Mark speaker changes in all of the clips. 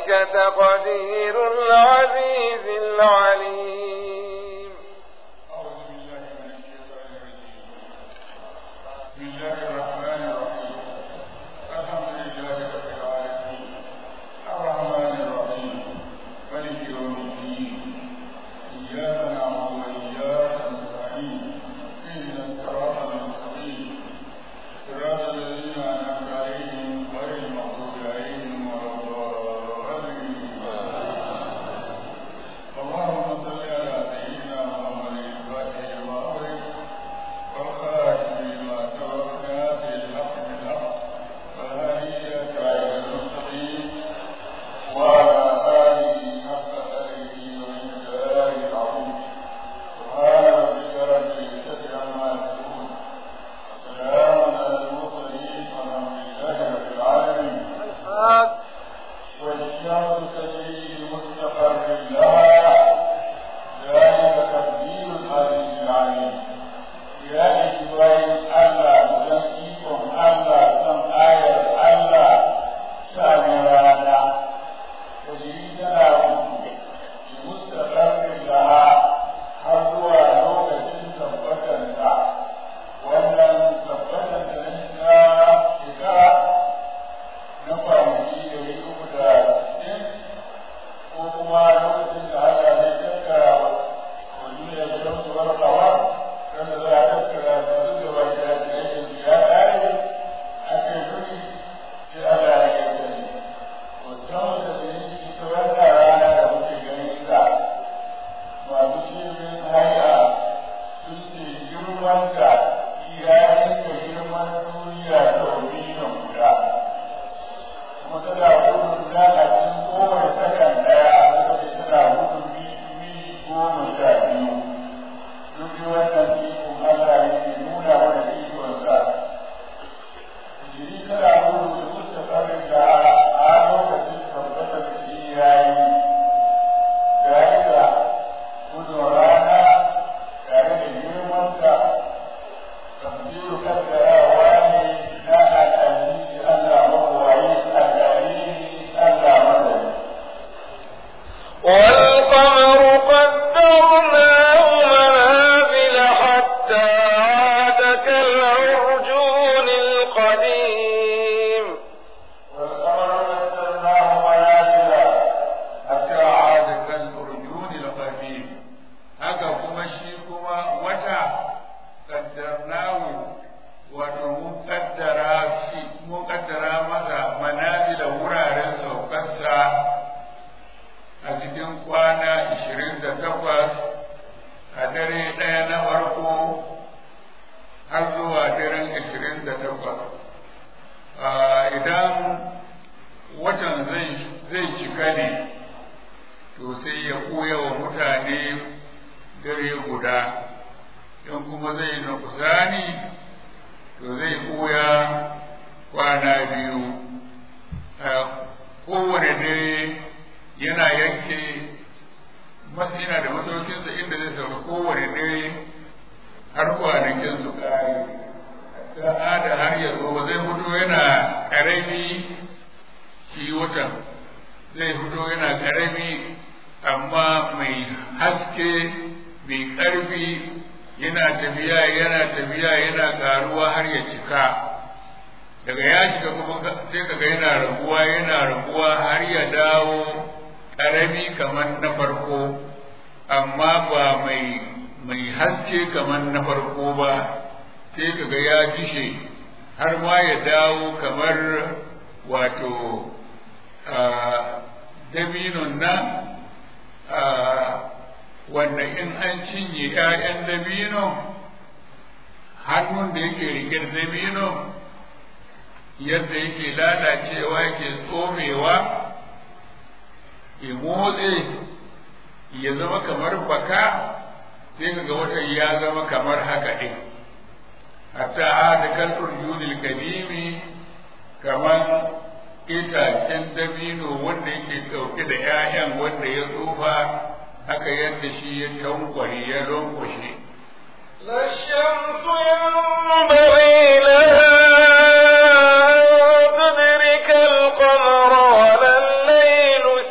Speaker 1: ذلك تقدير العزيز العليم
Speaker 2: أعوذ بالله من الشيطان الرجيم بسم الله الرحمن الرحيم الحمد لله رب العالمين الرحمن الرحيم ملك يوم الدين إياك نعبد وإياك نستعين اهدنا الصراط المستقيم صراط الذين أنعمت عليهم غير المغضوب عليهم ولا الضالين اللهم صل على سيدنا محمد الفاتح لما أغلق والخاتم لما سبق ناصر الحق بالحق والهادي إلى صراط المستقيم وعلى آله حق قدره ومقداره العظيم سبحان ربك رب العزة عما يصفون وسلام على المرسلين والحمد لله رب العالمين والشمس تجري لمستقر لها ذلك تقدير العزيز العليم يا إسرائيل ألا تزكيكم ألا سم آية ألا شأن رانا تجري تناوم لمستقر لها حظها لوكة تبتنها wannan tabbatar da na shekara na kwanaki da ya uku da sittin ko kuma lokacin da haka zai tattara wani da ya shan su warkawa wanda za a tattara da su da wani da ya yi ya ƙare a kai kuri sai Allah ya yi sani musamman da su yi ita wannan rana da muke ganin sa masu shirin haya sun ce girman da ya yanka girman duniya sau miliyan guda kuma tana gudun da a cikin kowane sakan daya suka ce tana gudun mili goma sha biyu duk da wannan ikon Allah ne ke nuna mana ikonsa jiri tana gudun da musta tsarin da a lokacin tabbatar da shi ya yi ga yadda gudun rana tare da girmansa تقدير كذا واني لا أتاني ألا مروعي أتاني ألا مدد
Speaker 1: والقمر قدرناه منازل حتى عاد كالعرجون القديم
Speaker 2: والقمر قدرناه منازل حتى عاد كالأرجون القديم haka kuma shi kuma wata kaddarnahu wato mun kaddara shi mun kaddara masa manazila wuraren saukarsa a cikin kwana ishirin da takwas a dare ɗaya na farko har zuwa daren ishirin da takwas idan watan zai cika ne to sai ya koya wa mutane dare guda in kuma zai nukusani to zai koya kwana biyu kowane dare yana yanke yana da masaukinsa inda zai sauka kowane dare har kwanakin su kare ta da har yanzu ba zai fito yana karami shi watan zai fito yana karami amma mai haske mai ƙarfi yana tafiya yana tafiya yana ƙaruwa har ya cika daga ya shiga kuma sai kaga yana raguwa yana raguwa har ya dawo ƙarami kamar na farko amma ba mai mai haske kamar na farko ba sai kaga ya dishe har ma ya dawo kamar wato dabinon nan wanda in an cinye ‘ya'yan dabino hannun da yake rike da dabino yadda yake lalacewa yake tsomewa ya motse ya zama kamar baka sai kaga watan ya zama kamar haka ɗin hatta da kalfur yunil kadimi kamar itacen dabino wanda yake ɗauke da ‘ya'yan wanda ya tsufa haka yadda shi ya tankware ya lankwashe.
Speaker 1: لا الشمس ينبغي لها أن تدرك القمر ولا الليل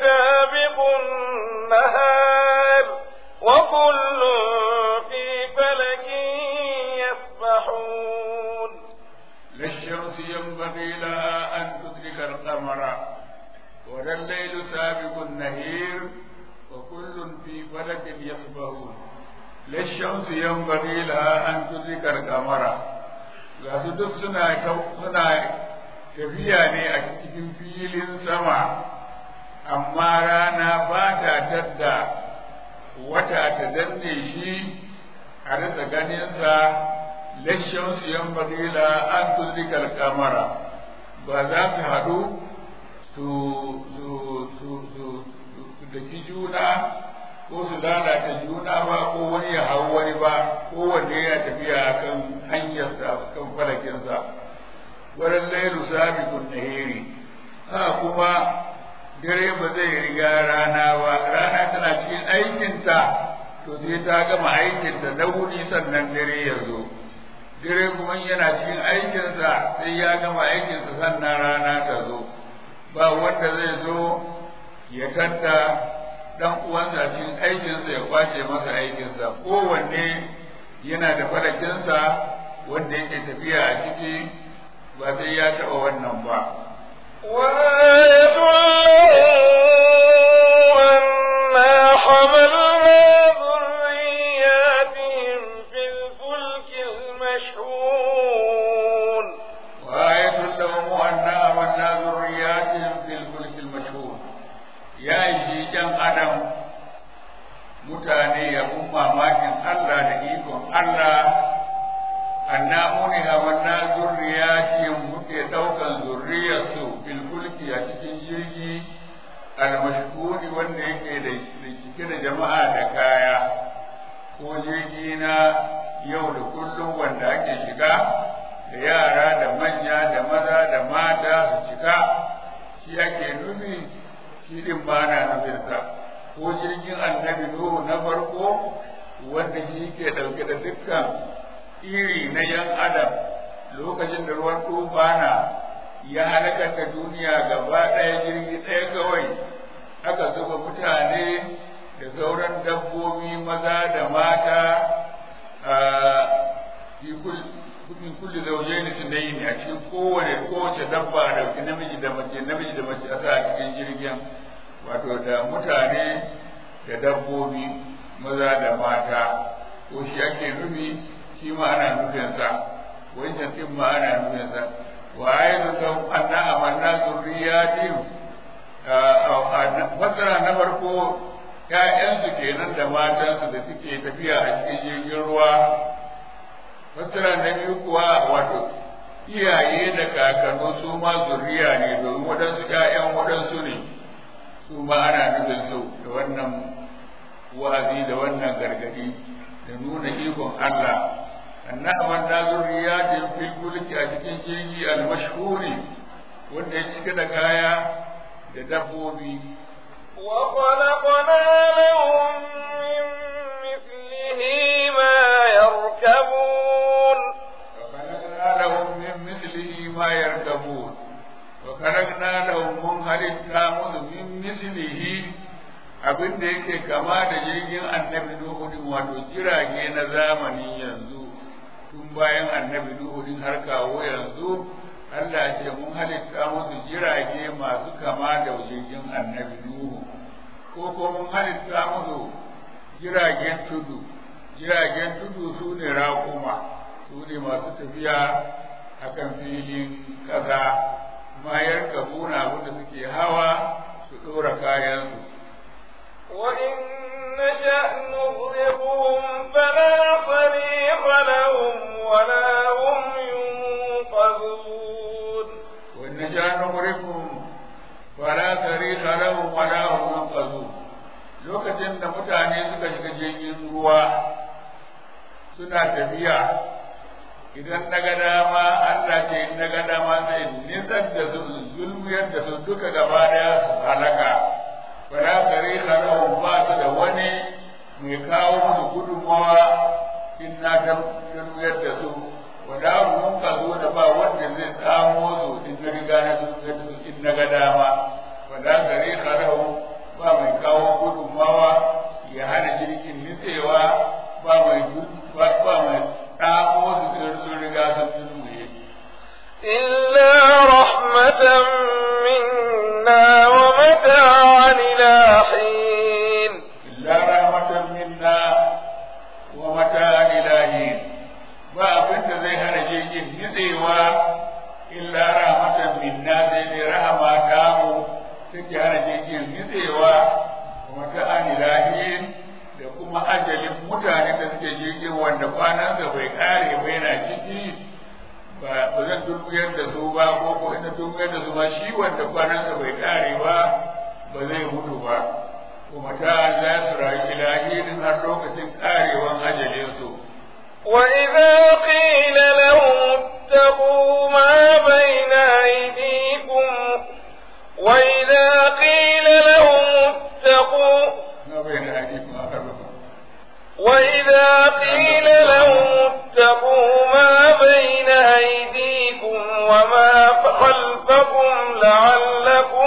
Speaker 2: سابق النهير وكل في فلك يسبحون لا الشمس ينبغي لها أن تدرك القمر ga su duk suna suna tafiya ne a cikin filin sama amma rana ba ta tadda wata ta danne shi a rasa ganinsa lashen su yan bagila an tuzikar kamara ba za su haɗu su daki juna ko su lalata juna ba ko wani ya hau wani ba ko wanne ya tafiya kan hanyarsa kan falakinsa wurin lailu sabiqun nahiri ha kuma dare ba zai riga rana ba rana tana cikin aikinta to sai ta gama aikinta na wuni sannan dare ya zo dare kuma yana cikin aikinsa sai ya gama aikinsa sannan rana ta zo ba wanda zai zo ya tadda dan uwansa cikin aikinsa ya kwace masa aikinsa kowanne yana da falakinsa wanda yake tafiya a ciki ba sai ya taɓa wannan ba
Speaker 1: وآية له أنا حملنا ذرياتهم في الفلك المشحون
Speaker 2: وآية لهم أنا أمنا ذرياتهم في الفلك المشهور يا شي جن أدم mutane ya kun mamakin Allah da ikon Allah annamuni hawanna zurriyatihim muke daukan zurriyarsu bil fulki a cikin jirgi al mashhuri wanda yake da cike da jama'a da kaya ko jirgi na yau da kullum wanda ake shiga da yara da manya da maza da mata su cika shi ake nufi shi din ba na nufinsa ko jirgin annabi Nuhu na farko wanda shi ke ɗauke da dukkan iri na yan adam lokacin da ruwan tufana ya halakar da duniya gaba ɗaya jirgi ɗaya kawai aka zuba mutane da sauran dabbobi maza da mata a min kulli zawjayn sunayn a cikin kowane kowace dabba da namiji da mace namiji da mace a sa a cikin jirgin wato da mutane da dabbobi maza da mata ko shi ake nufi shi ma ana nufinsa wancan din ma ana nufinsa wa ayyuka da anna amanna zurriyatin fasara na farko ƴaƴansu kenan da matansu da suke tafiya a cikin jirgin ruwa fasara na biyu kuwa wato iyaye da kakannu su ma zurriya ne domin waɗansu ƴaƴan waɗansu ne su ma ana nufin su da wannan wa'azi da wannan gargadi da nuna ikon Allah annaban da zurriyatin fil fulki a cikin jirgi al-mashhuri wanda ya cika da kaya da dabbobi
Speaker 1: وخلقنا لهم من مثله ما يركبون
Speaker 2: وخلقنا لهم من مثله ما يركبون وخلقنا لهم من halitta musu min mislihi abin da yake kama da jirgin annabi Nuhu din wato jirage na zamani yanzu tun bayan annabi Nuhu din har kawo yanzu Allah ce mun halitta musu jirage masu kama da jirgin annabi Nuhu ko ko mun halitta musu jiragen tudu jiragen tudu su ne raƙuma su ne masu tafiya akan filin ƙasa mayar kabuna abinda suke hawa su ɗora kayansu
Speaker 1: وإن نشأ نغرقهم فلا صريخ لهم ولا هم ينقذون
Speaker 2: وإن نشأ نغرقهم فلا صريخ لهم ولا هم ينقذون lokacin da mutane suka shiga jirgin ruwa suna tafiya idan na ga dama Allah ce in na ga dama zai nisar da su zulmiyar da su duka gaba daya su halaka fara kare lahum ba su da wani mai kawo musu gudunmawa in na zulmiyar da su wada mun ka zo da ba wanda zai tsamo su in na riga na zulmiyar da su in na ga dama fara kare lahum ba mai kawo gudunmawa ya hana jirgin nitsewa ba mai ba mai tsamo su sun riga sun zulmiye
Speaker 1: إلا رحمة منا ومتاعا
Speaker 2: jirgin nitsewa wata anilahin da kuma ajalin mutane da suke jirgin wanda kwanansa bai kare ba yana ciki ba zan dukuyar da su ba ko ko ina dukuyar da su ba shi wanda kwanansa bai kare ba ba zai mutu ba kuma ta za su rayu ilahin har lokacin karewan ajalinsu
Speaker 1: وإذا قيل لهم اتقوا ما بين أيديكم وإذا قيل لهم اتقوا
Speaker 2: ما بين أيديكم أقربكم
Speaker 1: وإذا قيل لهم اتقوا ما بين أيديكم وما خلفكم لعلكم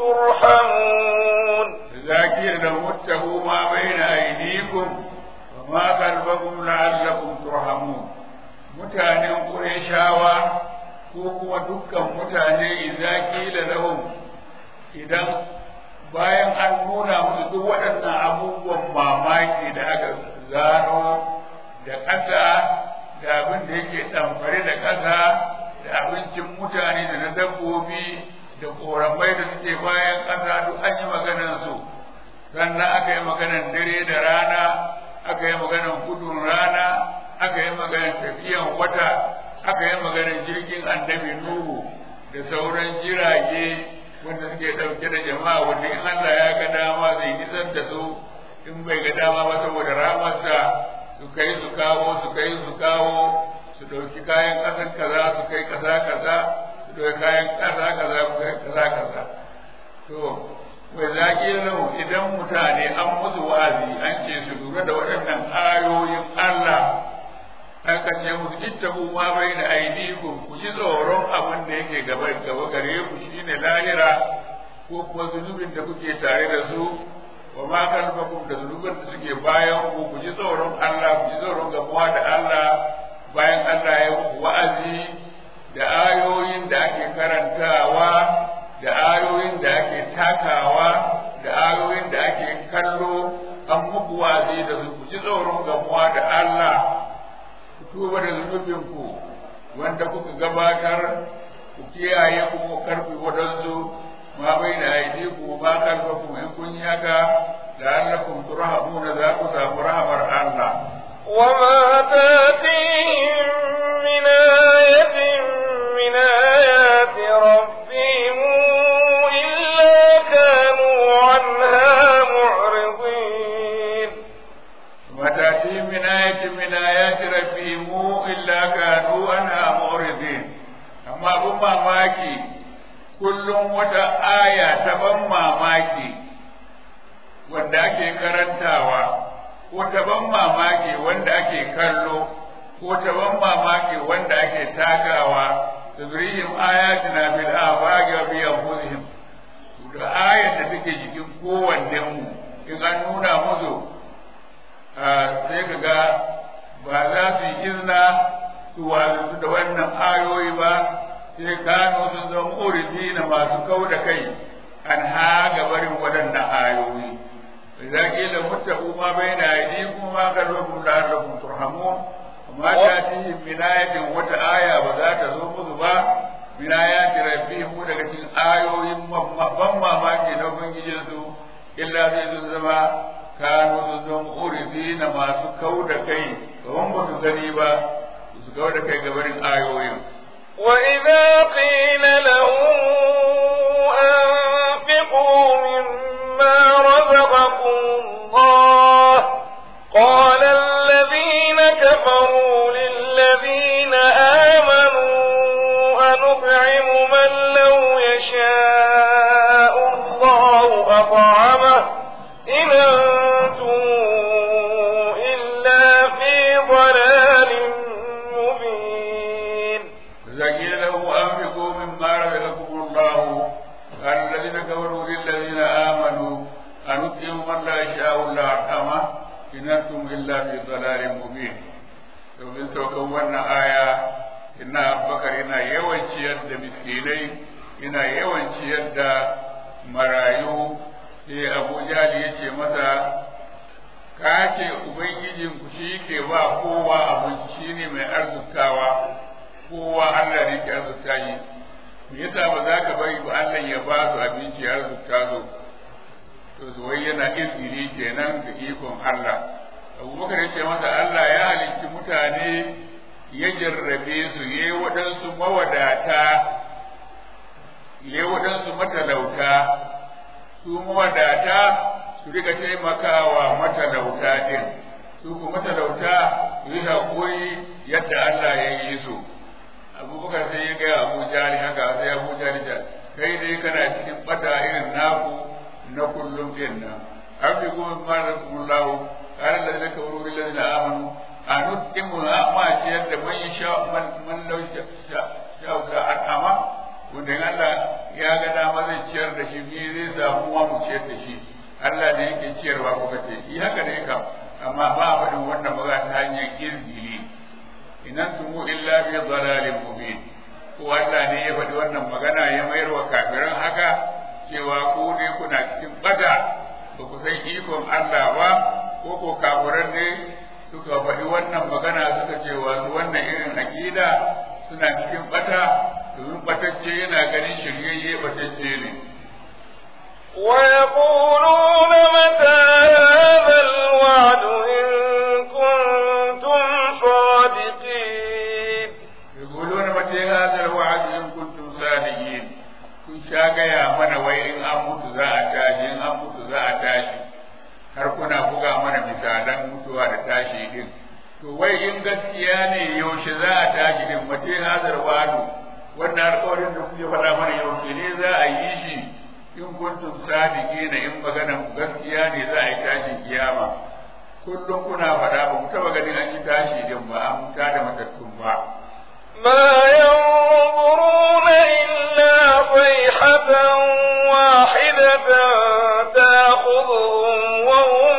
Speaker 1: ترحمون
Speaker 2: ذاكر لهم اتقوا ما بين أيديكم وما خلفكم لعلكم ترحمون mutanen Qurayshawa ko kuma dukkan mutane idza qila lahum idan bayan an nuna musu duk waɗannan abubuwan mamaki da aka zano da ƙasa da abin da yake ɗamfare da ƙasa da abincin mutane da na dabbobi da ƙoramai da suke bayan ƙasa duk an yi maganansu sannan aka yi maganan dare da rana aka yi maganan gudun rana aka yi maganan tafiyan wata aka yi maganan jirgin annabi nuhu da sauran jirage wanda suke ɗauke da jama'a wanda in Allah ya ga dama zai nisar da su in bai ga dama ba saboda ramarsa su kai su kawo su kai su kawo su ɗauki kayan ƙasar kaza su kai kaza kaza su ɗauki kayan ƙasa kaza su kai kaza kaza to wai zaƙi lahu idan mutane an musu wa'azi an ce su lura da waɗannan ayoyin Allah aka ce musu ittabu ma bai da aidikum ku ji tsoron abin da yake gaba gaba gare ku shine lahira ko kuma zunubin da kuke tare da su wa ma kalfakum da zunubin da suke bayan ku ku ji tsoron Allah ku ji tsoron gamuwa da Allah bayan Allah ya muku wa'azi da ayoyin da ake karantawa da ayoyin da ake takawa da ayoyin da ake kallo an muku wa'azi da su ku ji tsoron gamuwa da Allah ku tuba da zunubinku wanda kuka gabatar ku kiyaye ku ku karfi wadansu ma bai da aidi ku ma karfa ku in kun yi haka da allakum turhamuna za ku samu rahamar Allah
Speaker 1: وما تاتيهم من آية من آيات ربهم إلا كانوا عنها معرضين
Speaker 2: وتأتي من آية من آيات ربهم إلا كانوا عنها معرضين أما أبو ماماكي kullum wata aya ta ban mamaki wanda ake karantawa ko ta ban mamaki wanda ake kallo ko ta ban mamaki wanda ake takawa tadrihim ayatina bil afaqi wa bi anfusihim da ayar da take jikin kowannen mu in an nuna musu sai ka ga ba za su yi izina su wazu da wannan ayoyi ba sai kano sun zama uridi na masu kau da kai an ha gabarin waɗannan ayoyi za ki da mutabu ma bai na yi kuma ma kalbakun da Allah turhamun amma ta ci minayatin wata aya ba za ta zo musu ba minayati rabbihim daga cikin ayoyin ban mamaki na ubangijinsu illa sai sun zama kanu sun zama uridi na masu kau da kai kawan ba su gani ba su kau da kai gabarin ayoyin
Speaker 1: وإذا قيل لهم أنفقوا مما رزقكم الله قال الذين كفروا للذين آمنوا أنطعم من لو يشاء الله أطعمه إن أنتم إلا في ضلال مبين
Speaker 2: زين له أنفقوا مما رزقكم الله قال الذين كفروا للذين آمنوا أنطعم من لا يشاء الله أطعمه إن أنتم إلا في ضلال مبين domin saukan wannan aya ina abubakar ina yawan ciyar da miskinai ina yawan ciyar da marayu sai abu jali ya ce masa ka ce ubangijinku shi ke ba kowa abinci shi ne mai arzikawa kowa Allah ne ke arzuta shi me yasa ba za ka bari ba Allah ya ba su abinci ya arzuta su
Speaker 3: to wai yana izini kenan da ikon Allah abubakar ya ce masa Allah ya halicci mutane ya jarrabe su ya yi waɗansu mawadata ya yi waɗansu matalauta su mawadata su rika taimakawa matalauta ɗin su ku matalauta su yi haƙuri yadda Allah ya yi su abubakar sai ya gaya abu jari haka sai abu jari kai dai kana cikin bata irin naku na kullum din nan an fi kuma mara kullahu kare da zaka wuri lillahi na amanu a nutqimu amma ce yadda man sha man man law sha sha ka atama wanda Allah ya ga dama zai ciyar da shi bi zai samu wa mu ciyar da shi Allah ne yake ciyarwa kuka ce yi haka ne kam amma ba a faɗin wannan magana ta hanyar izgili in antum illa fi dhalalin mubin ko Allah ne ya faɗi wannan magana ya mayar wa kafiran haka cewa ku ne kuna cikin bata ba ku san ikon Allah ba ko ko kafiran ne suka faɗi wannan magana suka ce wasu wannan irin aqida suna cikin bata domin batacce yana ganin shiryayye batacce ne
Speaker 1: ويقولون متى هذا الوعد إن كنتم صادقين
Speaker 3: يقولون متى هذا الوعد إن كنتم صادقين kun sha gaya mana wai in an mutu za a tashi in an mutu za a tashi har kuna buga mana misalan mutuwa da tashi din to wai in gaskiya ne yaushe za a tashi din mace hazar wadu wannan alƙawarin da kuke faɗa mana yaushe ne za a yi shi in kuntum sadiqina in maganan gaskiya ne za a yi tashin kiyama kullum kuna faɗa ba mu taɓa ganin an yi tashi din ba an tada matattun ba
Speaker 1: ما ينظرون إلا صيحة واحدة تأخذهم وهم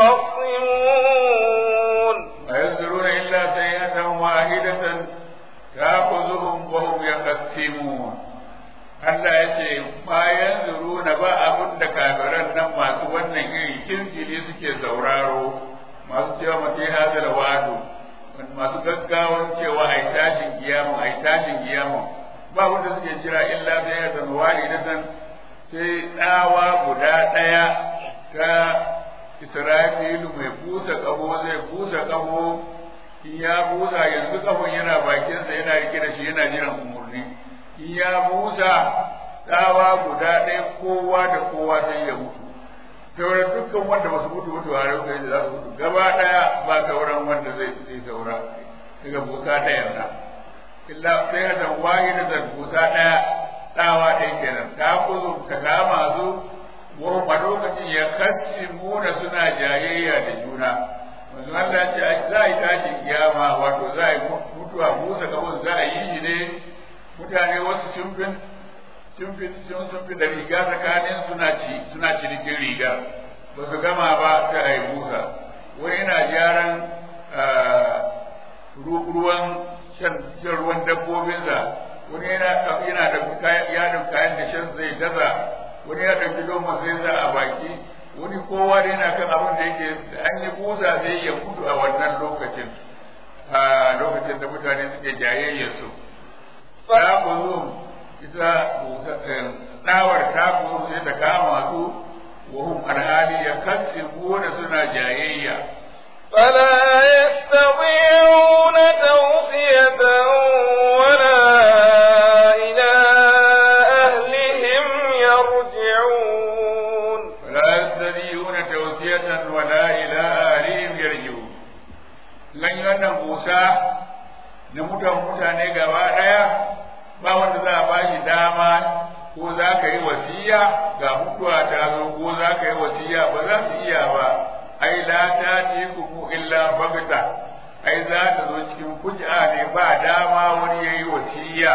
Speaker 1: يخصمون
Speaker 3: ما ينظرون إلا سيئة واحدة تأخذهم وهم يخصمون Allah ya ce bayan zuruna ba abin da kafiran nan masu wannan iri kirkiri suke sauraro masu cewa mace hazar wado masu gaggawan cewa ai tashin kiyama ai tashin kiyama ba wanda suke jira illa sai ya zama walidatan sai tsawa guda ɗaya ta Isra'ilu mai busa ƙaho zai busa ƙaho in ya busa yanzu ƙahon yana bakinsa yana rike da shi yana jiran umarni in ya busa tsawa guda ɗaya kowa da kowa sai ya mutu sauran dukkan wanda ba su mutu mutu a rauka yadda za su mutu gaba ɗaya ba sauran wanda zai zai saura daga busa ɗaya na illa sai da wahi da zan busa ɗaya tsawa ɗaya kenan ta kuzu ta kama su wa a lokacin ya kasci muna suna jayayya da juna manzo Allah ce za a yi tashin kiyama wato za a yi mutuwa busa kabun za a yi shi ne mutane wasu shimfin shimfin shimfin da riga tsakanin suna ci suna cinikin riga ba su gama ba ta a yi busa wani yana gyaran ruwan shan ruwan dabbobinsa wani yana yana da yadin kayan da shan zai gaza wani ya ɗauki loma zai za a baki wani kowa da yana kan abin da yake an yi busa zai ya mutu a wannan lokacin a lokacin da mutane suke jayayyar su ta kuzo ita tsawar ta kuzo sai ta kama su wa hum alhali ya kanci da suna jayayya
Speaker 1: فلا يستطيعون توصية ولا إلى أهلهم يرجعون
Speaker 3: ولا يستطيعون توصية ولا إلى أهلهم يرجعون لن ينبوسا na mutan mutane gaba ɗaya ba wanda za a ba shi dama ko za ka yi wasiya ga mutuwa ta zo ko za ka yi wasiya ba za su iya ba ai la ta ci ku illa bagta ai za ta zo cikin kuj'a ne ba dama wani yayi wasiya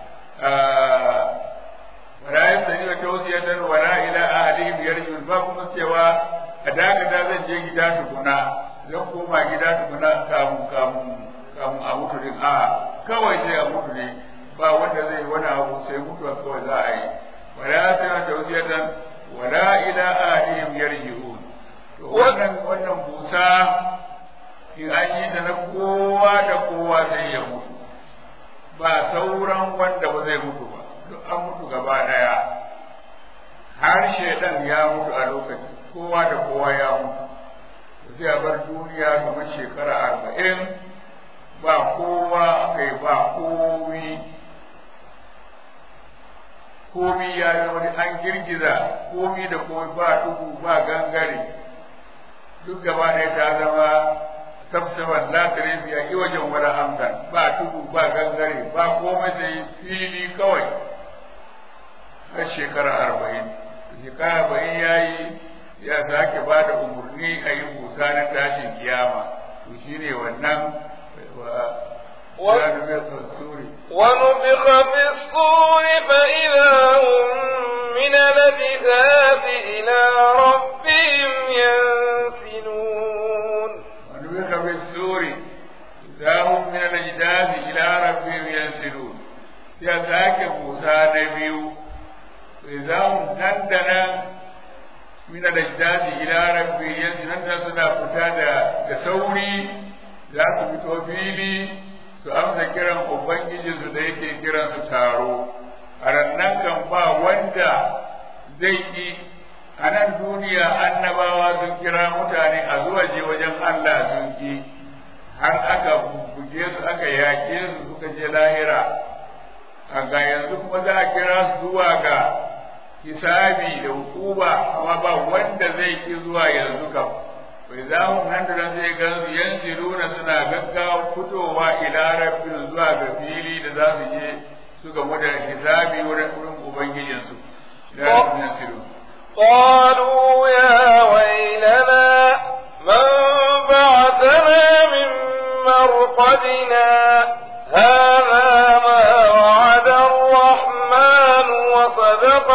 Speaker 3: wala yasani wa tawsiyatan wala ila ahlihim yarjun ba kuma cewa a dakata zan je gida tukuna zan koma gida tukuna kamun kamun kamun a mutu din a kawai sai a mutu ne ba wanda zai wani abu sai mutuwa kawai za a yi wala yasani wa tawsiyatan wala ila ahlihim yarji'un wannan wannan busa in an yi da na kowa da kowa zai ya mutu ba sauran wanda ba zai mutu ba duk an mutu gaba daya har shaidan ya mutu a lokaci kowa da kowa ya mutu sai a bar duniya kamar shekara arba'in ba kowa kai ba komi komi ya yi wani an girgiza komi da komi ba duhu ba gangare duk gaba ɗaya ta zama sabsaban la tarifi a wajen wani amsan ba tudu ba gangare ba komai sai fili kawai har shekara arba'in shekara arba'in ya yi ya sake ba da umarni a yi busa na tashin kiyama to shi ne wannan
Speaker 1: ونفخ في الصور فإذا هم من الأجداث إلى ربهم ينسلون
Speaker 3: ونفخ في السور إذا هم من الأجداث إلى ربهم ينسلون يا ذاك موسى نبي إذا هم دندنا من الأجداث إلى ربهم ينسلون سنا فتاة كسوري za su fito fili su amsa kiran Ubangijinsu da yake kiran su taro, a rannan kan ba wanda zai yi a nan duniya annabawa sun kira mutane a zuwa je wajen Allah sun ki har aka buge su aka yaƙe su suka je lahira a ga yanzu kuma za a kira su zuwa ga hisabi da hukuma amma ba wanda zai ki zuwa yanzu kam bai za mu nan da nan sai gan su yanziluna suna gaggawa fitowa ila rabbin zuwa ga fili da za su je su gamu da hisabi wurin ubangijinsu ila rabbin yanziluna
Speaker 1: قالوا يا ويلنا من بعثنا من مرقدنا هذا ما وعد الرحمن وصدق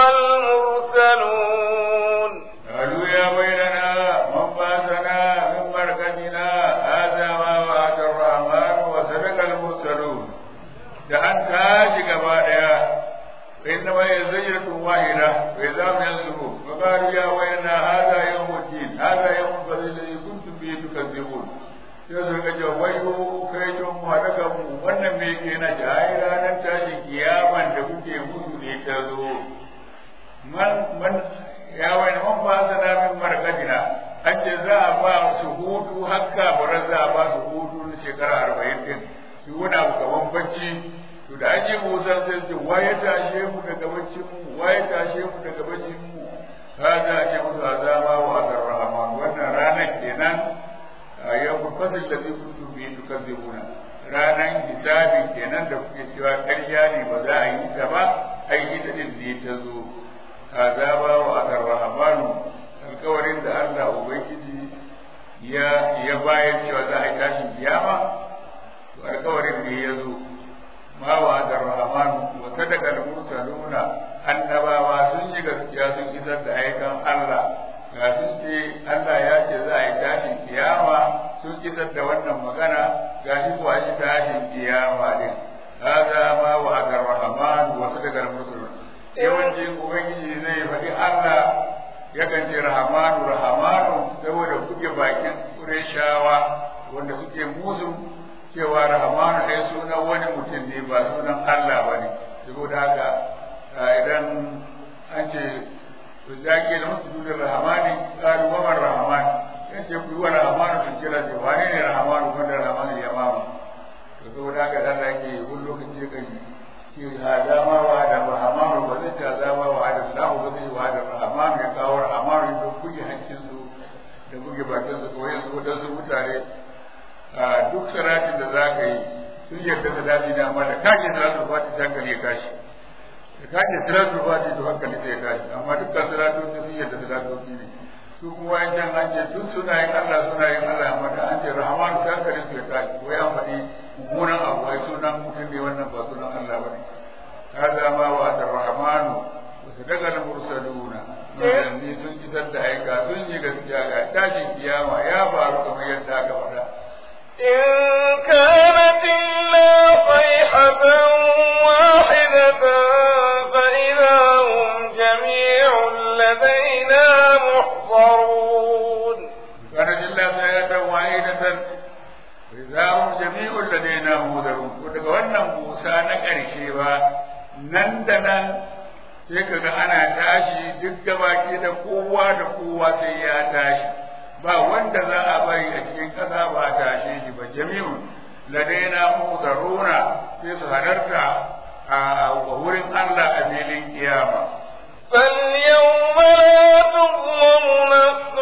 Speaker 1: المرسلون
Speaker 3: قالوا يا ويلنا من بعثنا من مرقدنا هذا ما وعد الرحمن وصدق المرسلون da an tashi gaba daya إنما هي زجرة واحدة وإذا هم ينظرون وقالوا يا ويلنا هذا يوم الدين هذا يوم الفضل الذي كنتم به تكذبون sai su ga ce wayo kai don mu haɗa mu wannan me ke na ji ai ranar tashin kiyaman da kuke musu ne ta zo man man ya wani man ba sa na min markadina an ce za a ba su hutu hakka bara za a ba su hutu na shekara arba'in din shi wani abu kaman bacci to da ake musan sai ce waye tashe mu daga baccin mu waye tashe mu daga baccin mu hada ake musu azama wa azarrahman wannan ranar kenan yau fasil da zai kuntu bi tukadzibuna ranan hisabi kenan da kuke cewa ƙarya ne ba za a yi ta ba ai ita din ne ta zo azaba wa azarrahman alkawarin da Allah ubangiji ya ya bayar cewa za a yi tashin kiyama to alkawarin ne ya zo ma wa da rahman wa sadaqa al-mursaluna annabawa sun yi gaskiya sun isar da aikan Allah ga sun ce Allah ya ce za a yi tashin kiyama sun isar da wannan magana ga shi ko an yi tashin kiyama din hada ma wa da rahman wa sadaqa al-mursaluna yawancin ubangiji zai faɗi Allah yakan ce rahamanu rahamanu saboda kuke bakin Qurayshawa wanda suke musu cewa rahmanu dai sunan wani mutum ne ba sunan Allah ba ne saboda haka idan an ce to zaki da musu sunan rahmani qalu wa man rahman yace ku wa rahmanu sun kira ce wane ne rahmanu wanda rahmanu ya mama to saboda haka dan da yake wani lokaci kai shi hada ma wa da rahmanu ba zai ta zama wa da Allah ba zai wa da rahmanu ya kawo rahmanu da kuke hancin su da kuke bakin su ko yanzu da su mutane duk salatin da za ka yi sun yarda da daɗi da amma da kake salatul fati ta hankali ya tashi da kake salatul fati to hankali sai ya tashi amma dukkan salatoci sun yarda da salatoci ne su kuma yan can an ce duk suna yin Allah suna yin Allah amma da an ce rahmanu ta hankali su ya tashi ko ya faɗi mummunan abu ai sunan mutum ne wannan ba sunan Allah ba ne hada ma wa da rahmanu wa sadaqa al-mursaluna manzanni sun isar da aika sun yi gaskiya ga tashin kiyama ya faru kamar yadda aka faɗa
Speaker 1: إن كانت إلا صيحة واحدة فإذا هم جميع لدينا محضرون
Speaker 3: كانت إلا صيحة واحدة فإذا هم جميع لدينا محضرون daga wannan busa na ƙarshe ba nan da nan sai kaga ana tashi duk gabaki da kowa da kowa sai ya tashi ba wanda za a bari a cikin ƙasa ba a tashe shi ba jami'un ladaina mudaruna sai su halarta a wurin Allah a filin kiyama
Speaker 1: فاليوم لا تظلم نفس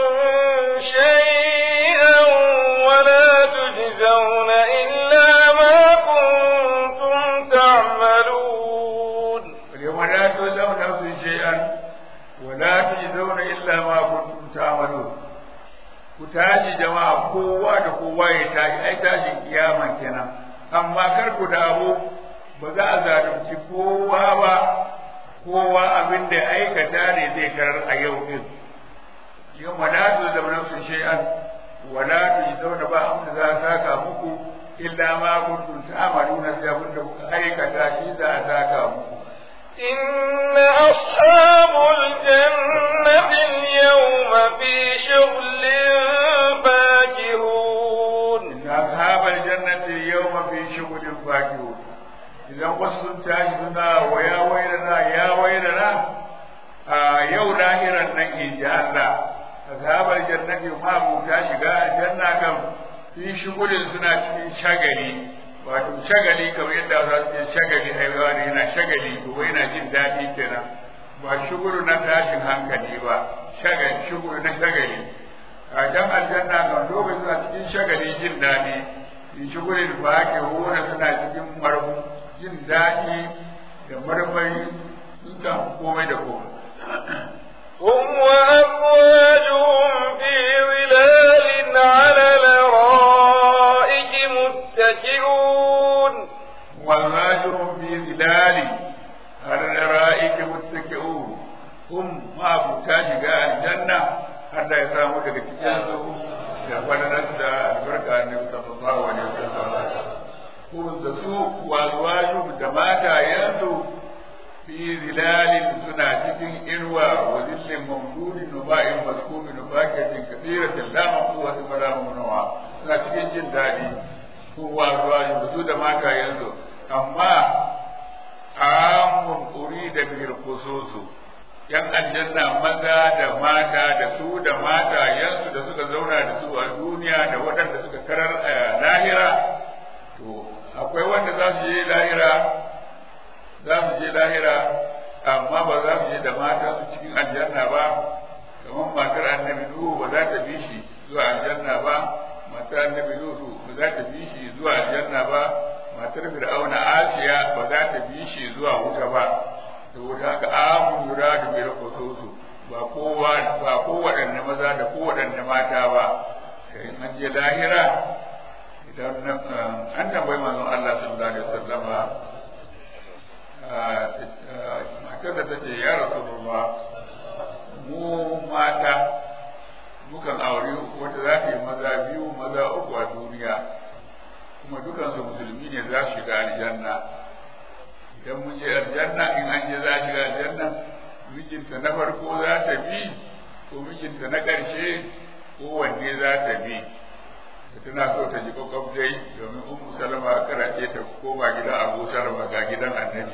Speaker 1: شيئا ولا تجزون إلا ما كنتم تعملون
Speaker 3: اليوم لا تجزون نفس شيئا ولا تجزون إلا ما كنتم تعملون ku tashi jama'a kowa da kowa ya tashi ai tashin kiyaman kenan amma kar ku dawo ba za a zalunci kowa ba kowa abin da aikata ne zai karar a yau din yau ma la tu zama nafsu shay'an wa la tu zauna ba abin da za a saka muku illa ma kuntum ta'maluna sai abin da kuka aikata shi za a saka muku
Speaker 1: إن أصحاب الجنة اليوم في شغل فاكهون
Speaker 3: إن أصحاب الجنة اليوم في شغل فاكهون idan wasu sun tashi suna wa ya wailana ya wailana a yau lahiran nan in ji Allah ashabar jannati ma mu ta shiga janna kan fi shugulin suna cikin shagali wato shagali kamar yadda za su ce shagali haihuwa ne yana shagali to yana jin daɗi kenan ba shugulu na tashin hankali ba shagali shugulu na shagali a jan aljanna kan lokacin suna cikin shagali jin daɗi in shugulin ba ake hona suna cikin marmu jin daɗi da marmari sun samu komai da komai.
Speaker 1: هم وأزواجهم في ظلال على الأرائك متكئون
Speaker 3: وأزواجهم في ظلال على الأرائك متكئون هم ما أبوتا شقاء الجنة حتى يساموا لك تجازوا da fadarar da albarka annabi sallallahu alaihi wasallam ko da su wazwaju da matayensu fi zilalin suna cikin irwa wa zillin mamdudin nuba'in maskubin nubakiyatin kasiratin la maquwwatin wala mamnu'a suna cikin jin daɗi ko wazwaju da su da matayensu amma amun urida bil khususu yan aljanna maza da mata da su da matayensu da suka zauna da su a duniya da waɗanda suka karar a lahira to akwai wanda za su je lahira za su je lahira amma ba za su je da mata su cikin aljanna ba kamar matar annabi Nuhu ba za ta bi shi zuwa aljanna ba matar annabi Nuhu ba za ta bi shi zuwa aljanna ba matar Fir'auna Asiya ba za ta bi shi zuwa wuta ba saboda haka amun yuradu bil khususu ba kowa ba kowaɗanne maza da kowaɗanne mata ba sai an je lahira idan an tambayi manzon Allah sallallahu alaihi wasallama matar da tace ya rasulullah mu mata mukan aure wanda za ta yi maza biyu maza uku a duniya kuma dukansu musulmi ne za su shiga aljanna idan mun je aljanna in an je za shiga aljanna mijinta na farko za ta bi ko mijinta na ƙarshe ko wanne za ta bi tana so ta ji kwakwaf dai domin ummu salama karace ta koma gidan abu salama ga gidan annabi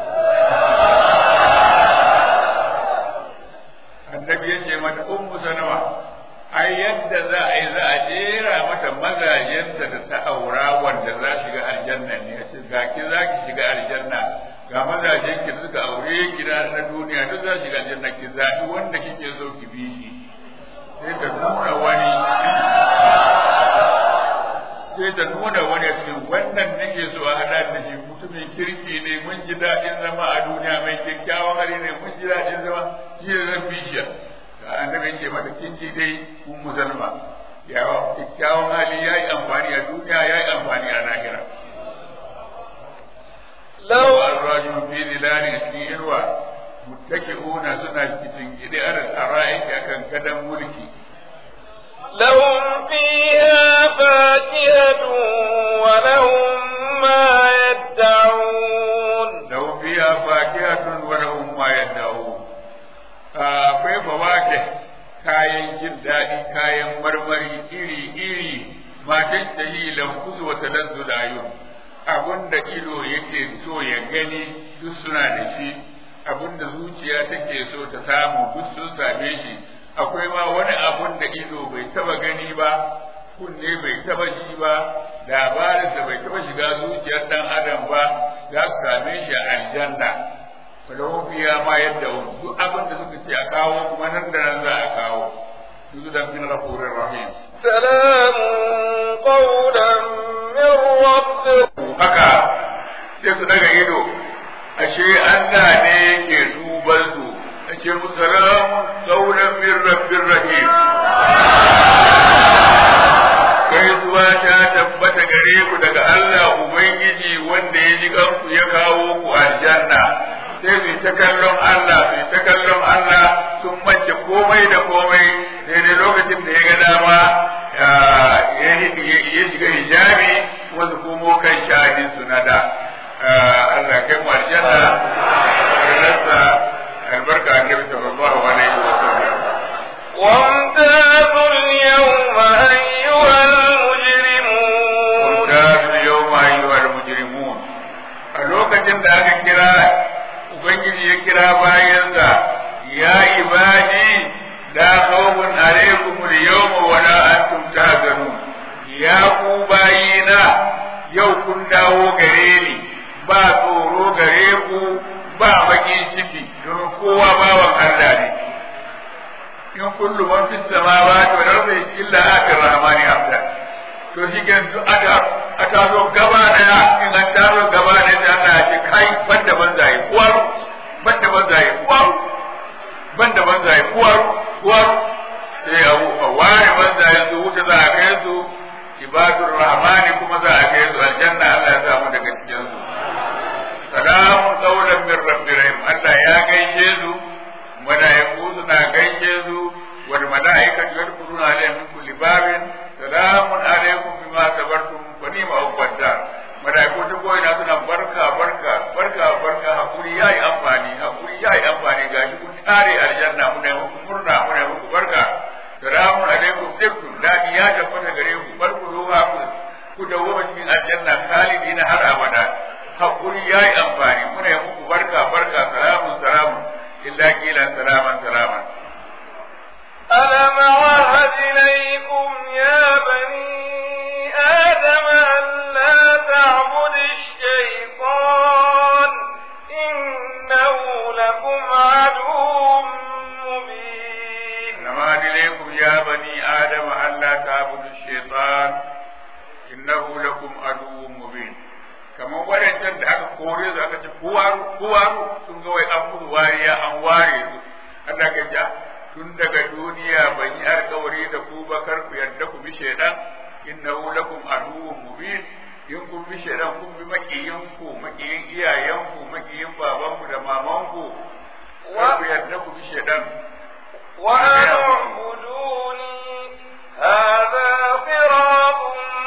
Speaker 3: annabi ya ce mata ummu salama ai yadda za a yi za a jera mata mazajenta da ta aura wanda za shiga aljanna ne ya ce ga ki za ki shiga aljanna ga mazajen ki suka aure gida na duniya duk za shiga aljanna ki zaɓi wanda kike so ki bi shi sai ta nuna wani sai ta nuna wani cikin wannan nake so a hada da shi mutumin kirki ne mun ji daɗin zama a duniya mai kyakkyawan hali ne mun ji daɗin zama shi ne zan bi shi annabi ce mata kin ji dai mun musulma ya kyakkyawan hali ya yi amfani a duniya ya yi amfani a lahira lau arraju fi zilali cikin irwa muttaki'una suna cikin gidi aran ara'iki akan gadan mulki
Speaker 1: لهم فيها فاكهة ولهم ما يدعون
Speaker 3: لهم فيها فاكهة ولهم ما يدعون akwai fawake kayan jin daɗi kayan marmari iri-iri matan da yi lamkuzu wata danzu da yau abin da ido yake so ya gani duk suna da shi abin da zuciya take so ta samu duk sun same shi akwai ma wani abun da ido bai taba gani ba kunne bai taba ji ba labarin da bai taba shiga zuciyar dan adam ba za su same shi a aljanna falahun fiya ma yadda duk abin da suka ce a kawo kuma nan da nan za a kawo su da min rafurin rahim
Speaker 1: سلام قولا من رب
Speaker 3: haka sai su daga ido ashe Allah ne ke duban su ashe musalamun qawlan min rabbir rahim kai zuwa ta tabbata gare ku daga Allah ubangiji wanda ya ji kanku ya kawo ku aljanna sai su ta kallon Allah su ta kallon Allah sun mance komai da komai sai dai lokacin da ya ga dama ya shiga hijabi wasu komo kan shahidin su na da Allah kai mu aljanna rasa albarka annabi sallallahu alaihi wa sallam
Speaker 1: وامتازوا اليوم أيها المجرمون
Speaker 3: وامتازوا اليوم أيها المجرمون a lokacin da aka kira ubangiji ya kira bayansa ya ibadi la khawfun alaykum al-yawma wa la antum tahzanun ya ku bayina yau kun dawo gare ni ba tsoro gare ku ba bakin ciki don kowa bawan Allah ne in kullu man fis samawati wal ardi illa ati rahmani abda to shi ke duk aka aka zo gaba daya in an taro gaba ne da Allah ya ce kai banda banzaye kuwar banda banzaye kuwar banda banzaye kuwar kuwar sai a a ware banzaye su wuta za a kai su ibadur rahmani kuma za a kai su aljanna Allah ya samu daga cikin su salamun qawlan min rabbir rahim Allah ya gaishe su malaiku suna gaishe su wal malaikatu yadkhuluna alaihim min kulli babin salamun alaikum bima sabartum fa ni'ma uqadda malaiku ta koyi na suna barka barka barka barka hakuri yayi amfani hakuri yayi amfani gashi kun tare aljanna mu ne muku murna mu ne muku barka salamun alaikum tibtum dadi ya tabbata gare ku barku ruha ku ku dawo cikin aljanna khalidina har abada hakuri yayi amfani mu ne muku barka barka salamun salamun illa kila salaman salaman
Speaker 1: ألم عهد إليكم يا بني آدم أن لا تعبد الشيطان إنه لكم عدو مبين
Speaker 3: إنما إليكم يا بني آدم ألا تعبدوا الشيطان إنه لكم عدو مبين kamar waɗancan da aka kore su aka ce kuwaru kuwaru sun ga wai an musu wariya an ware su Allah ka ja tun daga duniya ban yi alkawari da ku ba kar ku yarda ku bi shaidan innahu lakum aduwwun mubin in kun bi shaidan kun bi makiyin ku makiyin iyayen ku makiyin baban ku da maman ku kar ku yarda ku bi shaidan
Speaker 1: وأن اعبدوني هذا صراط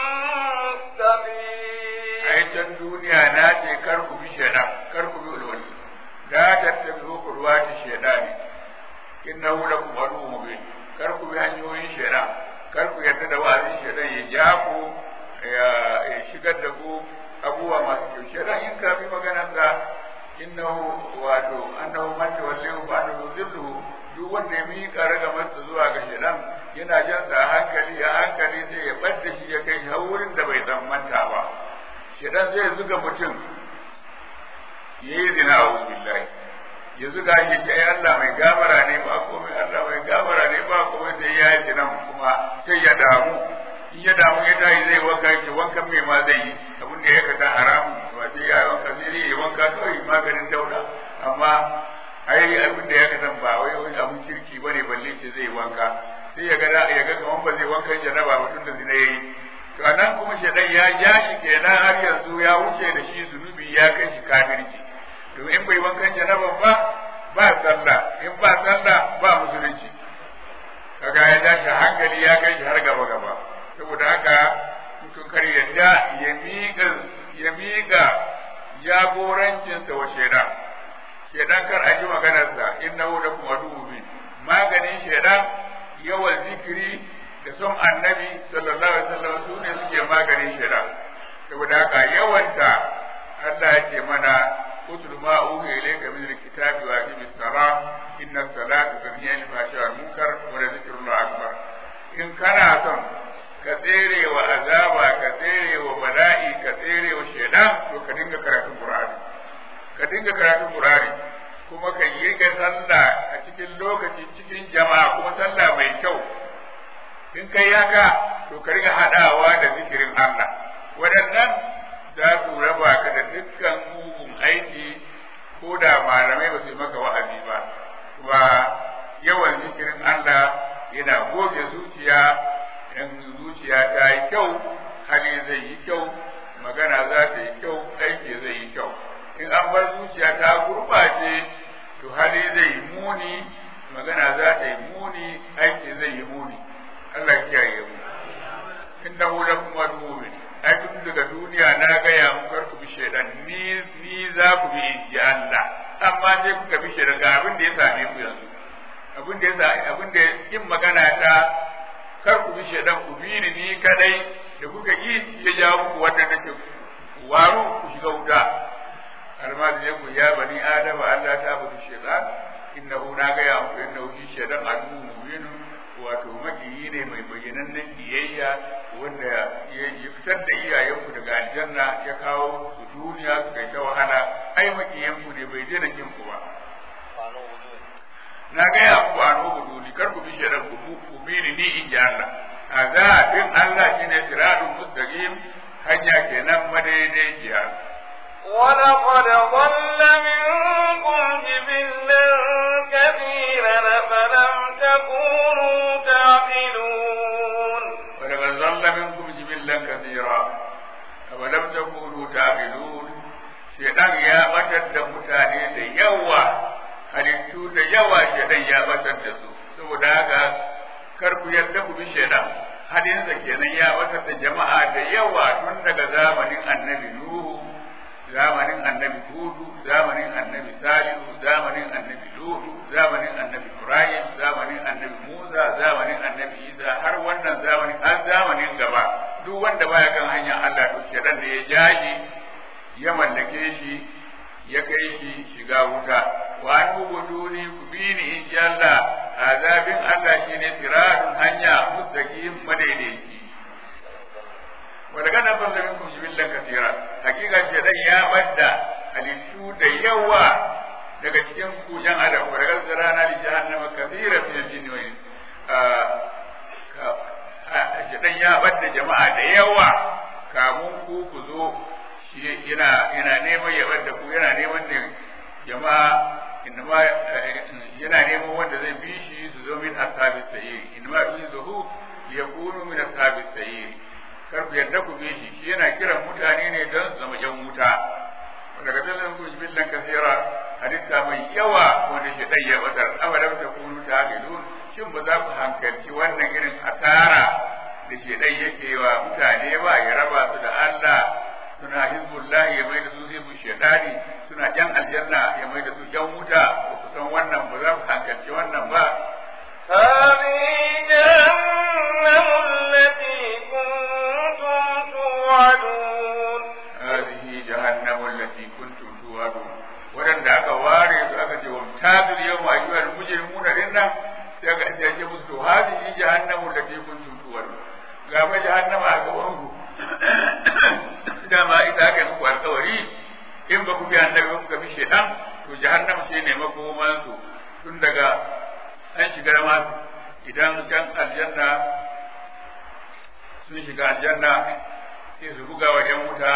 Speaker 1: مستقيم
Speaker 3: ai can duniya na ce kar ku bi shaidan kar ku bi ulwali la tattabi'u qurwati shaidani innahu lakum aduwwun mubin kar ku bi hanyoyin shaidan kar ku yarda da wa'azin shaidan ya ja ku ya ya shigar da ku abubuwa masu kyau shaidan in ka bi maganar sa innahu wato annahu man tawallahu fa annahu zilluhu duk wanda ya miƙa ragamarsa zuwa ga shaidan yana jan sa a hankali a hankali sai ya bar da shi ya kai shi har wurin da bai tsammanta ba shaidan zai zuga mutum ya yi zina a billahi ya zuga shi ce ai Allah mai gafara ne ba komai Allah mai gafara ne ba komai sai ya yi zina kuma sai ya damu in ya damu ya tashi zai wanka shi wankan mai ma zai yi abin da ya kata haramun ba sai ya wanka sai dai ya wanka kawai maganin dauda amma ai abin da ya kata ba wai wani abin kirki bane balle ce zai wanka sai ya ga ya ga kaman ba zai wankan janaba ba tun da zina yayi to anan kuma shedan ya ja shi kenan har yanzu ya wuce da shi zunubi ya kai shi kafirci to in bai wankan janaban ba ba sallah in ba sallah ba musulunci kaga ya ja shi hankali ya kai shi har gaba gaba saboda haka mutum kar yadda ya miƙa ya miƙa jagorancinsa wa shedan shedan kar a ji maganarsa innahu lakum aduwwun mubin maganin shedan yawan zikiri da son annabi sallallahu alaihi wasallam su ne suke maganin shira saboda haka yawanta Allah ya ce mana اتل ما أوحي إليك من الكتاب وأقم الصلاة إن الصلاة تنهي عن الفحشاء والمنكر ولذكر الله أكبر إن كان son ka tsere wa azaba ka tsere wa bala'i ka tsere wa shaidan to ka dinga karatun Qur'ani ka dinga karatun Qur'ani kuma ka yi ka sallah a cikin lokaci cikin jama'a kuma sallah mai kyau in kai haka to ka riga hadawa da zikirin Allah waɗannan za su raba ka da dukkan mugun aiki ko da malamai ba su yi maka wa'azi ba kuma yawan zikirin Allah yana goge zuciya in zuciya ta yi kyau hali zai yi kyau magana za ta yi kyau aiki zai yi kyau in an bar zuciya ta gurɓace to hali zai yi muni magana za ta yi muni aiki zai yi muni Allah kiyaye mu innahu lakum aduwwun ai tun daga duniya na gaya muku kar ku bi shaidan ni ni za ku bi inji Allah amma sai kuka bi shaidan ga abin da ya same ku yanzu abin da ya abin da yin magana ta kar ku bi shaidan ku bi ni ni kadai da kuka yi ya jawo muku wanda nake waru ku shiga wuta almadi ne ku ya bani adama Allah ta budu shaidan innahu na gaya muku innahu shi shaidan adu mubinun wato makiyi ne mai bayyanannen biyayya wanda ya fitar da iyayenku daga aljanna ya kawo su duniya su kai ta wahala ai makiyanku ne bai daina kin ku ba na gaya ku a nuhu duni kar ku bi shaidan ku ku bi ni ni in ji Allah azabin Allah shine siratun mustaqim hanya kenan madaidaiciya
Speaker 1: ولقد ضل منكم جبلا كثيرا فلم تكونوا تعقلون
Speaker 3: ولقد ضل منكم جبلا كثيرا أولم تكونوا تعقلون شيطان يا بشر da mutane da yawa halittu da yawa shaidan ya batar da su saboda haka kar ku yarda ku bi shaidan hadinsa kenan ya batar da jama'a da yawa tun daga zamanin annabi nuhu zamanin annabi hudu zamanin annabi salihu zamanin annabi lutu zamanin annabi ibrahim zamanin annabi musa zamanin annabi isa har wannan zamanin har zamanin gaba duk wanda baya kan hanyar allah to shedan da ya jaji ya mallake shi ya kai shi shiga wuta wa an ubuduni ku bi ni in ji allah azabin allah shine siratun hanya mustaqim madaidaici ولقد أضل منكم جبلا كثيرا حقيقة شيطان يا بدا halittu da yawa daga cikin ku jan adam wa daga zarana li jahannama kathira min al-jinn wa shaitan ya bada jama'a da yawa kamun ku ku zo shi yana yana neman ya bada ku yana neman ne jama'a inma yana neman wanda zai bi shi su zo min ashabis sayyid inma yuzuhu yakunu min ashabis sayyid kar ku yarda ku bi shi shi yana kiran mutane ne don su zama yan wuta daga dalilin ku billan kasira halitta mai yawa wanda shi dai ya batar abadan ta kunu ta gilun shin ba za ku hankalci wannan irin asara da shi dai yake wa mutane ba ya raba su da Allah suna hizbullah ya mai da su hizbul shaytani suna yan aljanna ya mai da su yan wuta ba ku san wannan ba za ku hankalci wannan ba
Speaker 1: هذه جهنم التي كنتم توعدون
Speaker 3: هذه جهنم التي كنتم توعدون wadanda aka ware su aka ce wa tabil yau ma ayyuhal mujrimuna din nan sai aka ce ce musu hadihi jahannamu allati kuntum tu'adun ga ma jahannama a gaban ku dama ita aka yi muku alkawari in ba ku bi annabi ku bi shaitan to jahannam ce ne makoman su tun daga an shiga ma idan can aljanna sun shiga aljanna sai su buga wa ‘yan wuta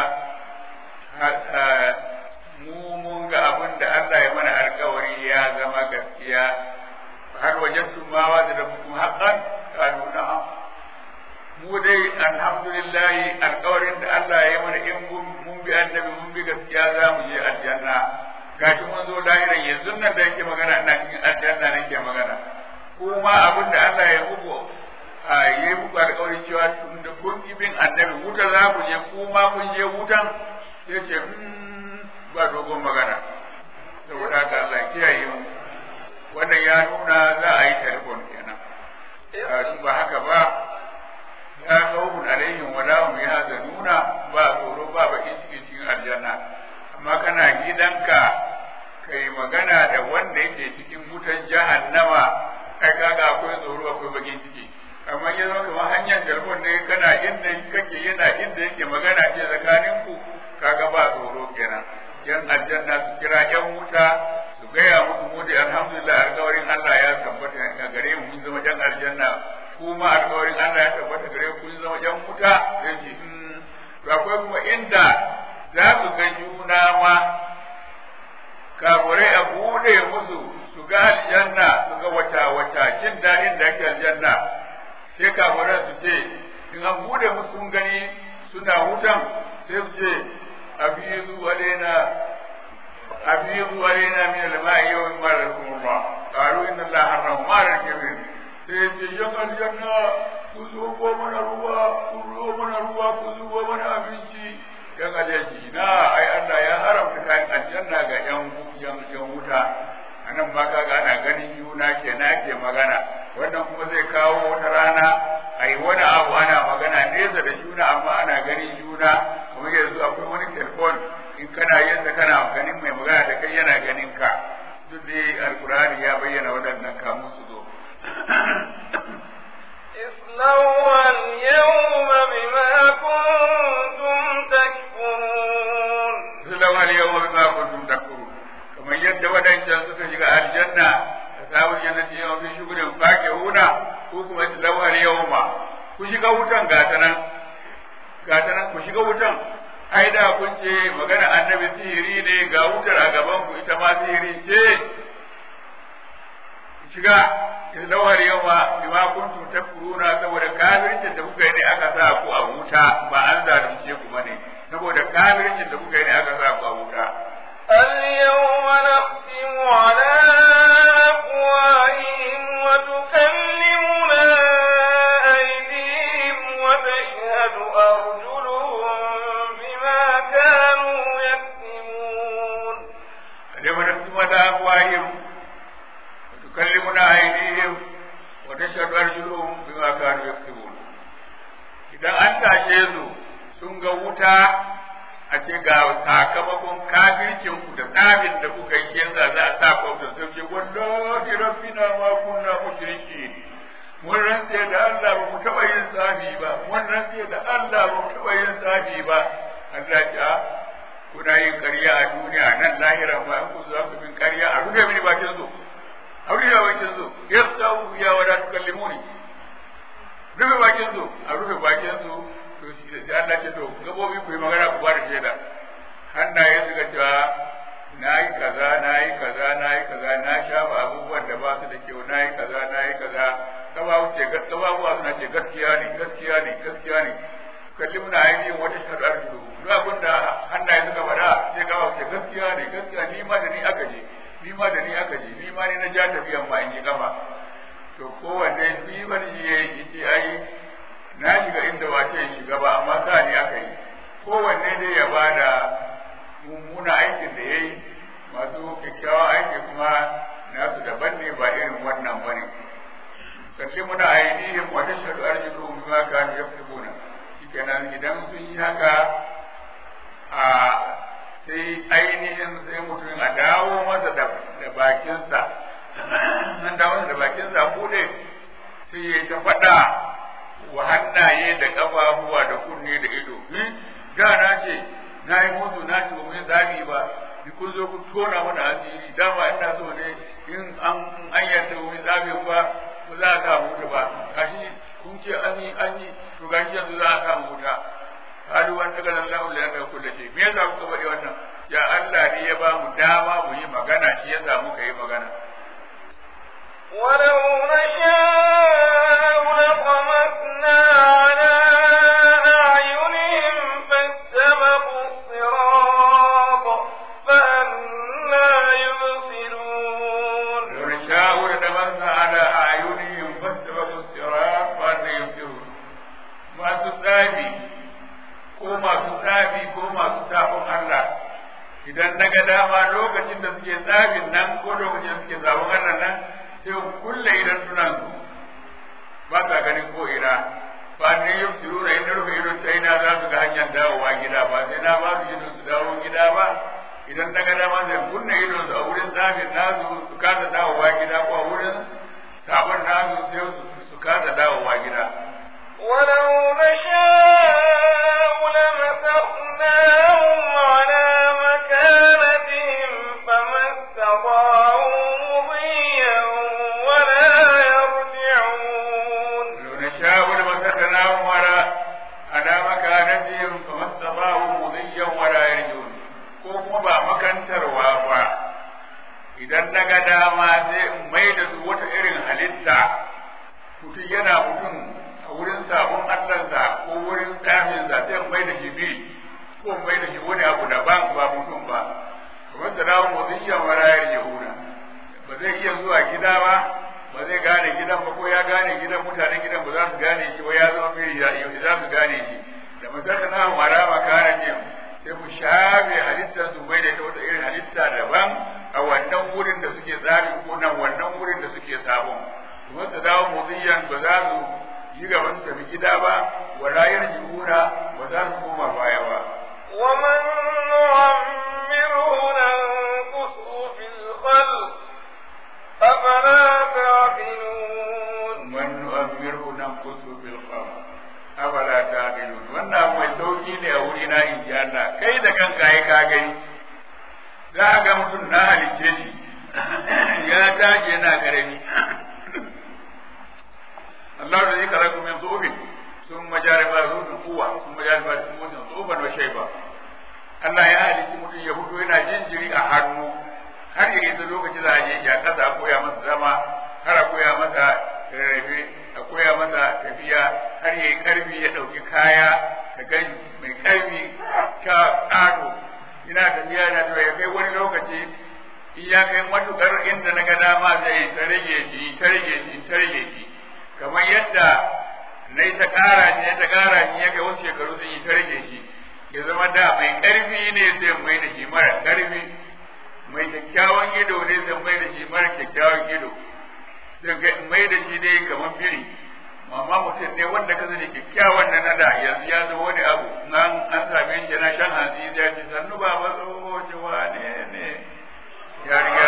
Speaker 3: mu mun ga abin da Allah ya mana alkawari ya zama gaskiya har wajen ma da da mu haƙan kanu na'am mu dai alhamdulillah alkawarin da Allah ya mana in mun bi annabi mun bi gaskiya za mu je aljanna gashi mun zo lahiran yanzu nan da yake magana ina cikin aljanna nake magana kuma abin da Allah ya muku a yi muku alƙawarin cewa tun da kun bin annabi wuta za ku je kuma kun je wutan sai ce ba dogon magana saboda haka Allah ya kiyaye mu wannan ya nuna za a yi telefon kenan in ba haka ba ya khawfun alaihim wa la hum yahzanuna ba tsoro ba bakin cikin cikin aljanna amma kana gidanka kai magana da wanda yake cikin wutan jahannama kai kaga akwai tsoro akwai bakin ciki amma ya zama kamar hanyar jalbon ne kana inda kake yana inda yake magana ce tsakanin ku kaga ba tsoro kenan yan aljanna su kira yan wuta su gaya muku mu da alhamdulillah alƙawarin Allah ya tabbata a gare mu mun zama yan aljanna kuma alƙawarin Allah ya tabbata gare ku kun zama yan wuta sai ce to akwai kuma inda za su ga juna ma kafurai a bude musu su ga aljanna su ga wata wata jin daɗin da ake aljanna sai kafurai su ce in an bude musu sun gani suna wutan sai su ce abizu alaina abizu alaina min al-ma'i yawm marakum Allah qalu inna Allah harrama ma'al kabir sai ce yan aljanna ku zo ko mana ruwa ku zo mana ruwa ku zo mana abinci yan aljanna na ai Allah ya haramta kayan aljanna ga yan yan yan wuta anan ma kaga ana ganin juna kenan ake magana wannan kuma zai kawo wata rana ai wani abu ana magana nesa da juna amma ana ganin juna kuma yanzu akwai wani telefon in kana yin kana ganin mai magana da kai yana ganin ka duk dai alkurani ya bayyana waɗannan kamun su zo
Speaker 1: اصلوها اليوم بما كنتم تكفرون
Speaker 3: اصلوها اليوم بما كنتم تكفرون kamar yadda waɗancan suka shiga aljanna ashabul jannati yawma fi shughulin fakihuna ko kuma islauha al-yawma ku shiga wutan gata nan gata nan ku shiga wutan ai da kun ce magana annabi sihiri ne ga wutar a gaban ku ita ma sihiri ce shiga islauha al-yawma bima kuntum takfuruna saboda kafircin da kuka yi ne aka sa ku a wuta ba an zalunce ku bane saboda kafircin da kuka yi ne aka sa ku a wuta
Speaker 1: اليوم نختم على أفواههم وتكلمنا أيديهم وتشهد أرجلهم بما كانوا يكسبون
Speaker 3: اليوم نختم على أفواههم وتكلمنا أيديهم وتشهد أرجلهم بما كانوا يكسبون idan an tashe su sun ga wuta a ce ga sakamakon kafircin ku da tsarin da kuka yi yanzu za a sa ku da sun ce wallahi rabbina ma kunna mushriki mun rantse da Allah ba mu taɓa yin tsafi ba mun rantse da Allah ba mu taɓa yin tsafi ba Allah ya kuna yin ƙarya a duniya nan lahira ba ku za ku bin ƙarya a rufe mini bakin su a rufe bakin su yastawu ya wada tukallimuni rufe bakin su a rufe bakin su to shi da Allah ce to gabobi ku yi magana ku bada shaida hannaye suka cewa na yi kaza na yi kaza na yi kaza na shafa abubuwan da ba su da kyau na yi kaza na yi kaza gababu ce gababuwa suna ce gaskiya ne gaskiya ne gaskiya ne kalli muna ainihin wata shaɗar su duk abin da hannaye suka faɗa sai gababu ce gaskiya ne gaskiya ni ma da ni aka je ni ma da ni aka je ni ma ne na ja tafiyan ma in yi gaba to kowanne ni ba ni ya yi ce ai na shiga inda wace shiga ba amma sa ne aka yi kowanne dai ya ba da mummuna aikin da ya yi masu kyakkyawan aiki kuma nasu daban ne ba irin wannan ba ne kalli muna ainihin wata shaɗu arzikin bima kanu yaktubuna shikenan idan sun yi haka a sai ainihin sai mutum a dawo masa da bakinsa nan dawo masa da bakinsa bude sai ya ta faɗa wa hannaye da ƙafafuwa da kunne da ido da na ce na yi mutu na ce ba zabi ba ni kun zo ku tona mana asiri dama ina so ne in an an yarda wani zabi ba ba za a samu wuta ba gashi kun ce an yi an yi to gashi yanzu za a samu wuta halu wanda ga Allah la ya kullu shi me yasa kuka bade wannan ya Allah ne ya ba mu dama mu yi magana shi yasa muka yi magana
Speaker 1: ولو نشاء لطمسنا على أعينهم فاستبقوا الصراط فأنا يبصرون
Speaker 3: لو نشاء لتمسنا على أعينهم فاستبقوا الصراط فأنا يبصرون ما تسابي ko masu tsafi ko masu tafin Allah idan na ga dama lokacin da suke tsafin nan ko lokacin da suke zabon Allah nan sai kulle idan suna su ba sa ganin ko ina ba ne yau su rura inda rufe ido ta ina za su ga hanyar dawowa gida ba sai na ba su ido su dawo gida ba idan na ga dama zai kunna idon su a wurin zafin nasu su kasa dawowa gida ko a wurin sabon nasu sai su kasa dawowa gida
Speaker 1: ولو نشاء لمسخناهم على مكانتهم فما استطاعوا مضيا ولا يرجعون
Speaker 3: لو نشاء لمسخناهم على على مكانتهم فما استطاعوا مضيا ولا يرجعون ko kuma ba makantarwa ba idan na ga dama sai in mai da su wata irin halitta mutum yana mutum a wurin sabon allansa ko wurin tsafinsa sai in mai da shi biri ko in mai da shi wani abu daban ba mutum ba kamar da dawo motsin marayar yahuda ba zai iya zuwa gida ba ba zai gane gidan ba ko ya gane gidan mutanen gidan ba za su gane shi ba ya zama biri za su gane shi da masaka na mara makara ne sai ku shafe halittar su bai da ta wata irin halitta daban a wannan wurin da suke tsari ko nan wannan wurin da suke sabon kuma su dawo motsin ba za su yi gaban su tafi gida ba wa rayar jihuna ba za su koma baya ba
Speaker 1: ومن نعمره ننقصه في الخلق أفلا تعقلون
Speaker 3: من نؤمره ننقصه في الخلق afala taqilun wannan abu mai sauki ne a wuri na in ji Allah kai da kanka ai ka gani za ga mutum na halicce shi ya tashi yana karami Allah da zai kara kuma zubin sun majari ba zubin kuwa sun majari ba zubin zuban wa shaiba Allah ya halicci mutum ya fito yana jinjiri a hannu har ya isa lokaci za a je ya kasa a koya masa zama har a koya masa rarrafe a koya masa tafiya har ya yi karfi ya ɗauki kaya ka gan mai karfi ta ƙato ina tafiya na to ya kai wani lokaci in ya kai matukar inda na ga dama zai ta rage shi ta rage shi ta rage shi kamar yadda na yi ta ƙara shi ta ƙara shi ya kai wasu shekaru sun yi ta rage shi ya zama da mai ƙarfi ne zai mai da shi mara ƙarfi mai kyakkyawan ido ne zai mai da shi mara kyakkyawan ido sai mai da shi dai kamar biri amma mutum ne wanda ka sani kyakkyawan na nada yanzu ya zama wani abu nan an same shi na shan hanzi ya ce sannu ba ba tsoho ce wane ne ya riga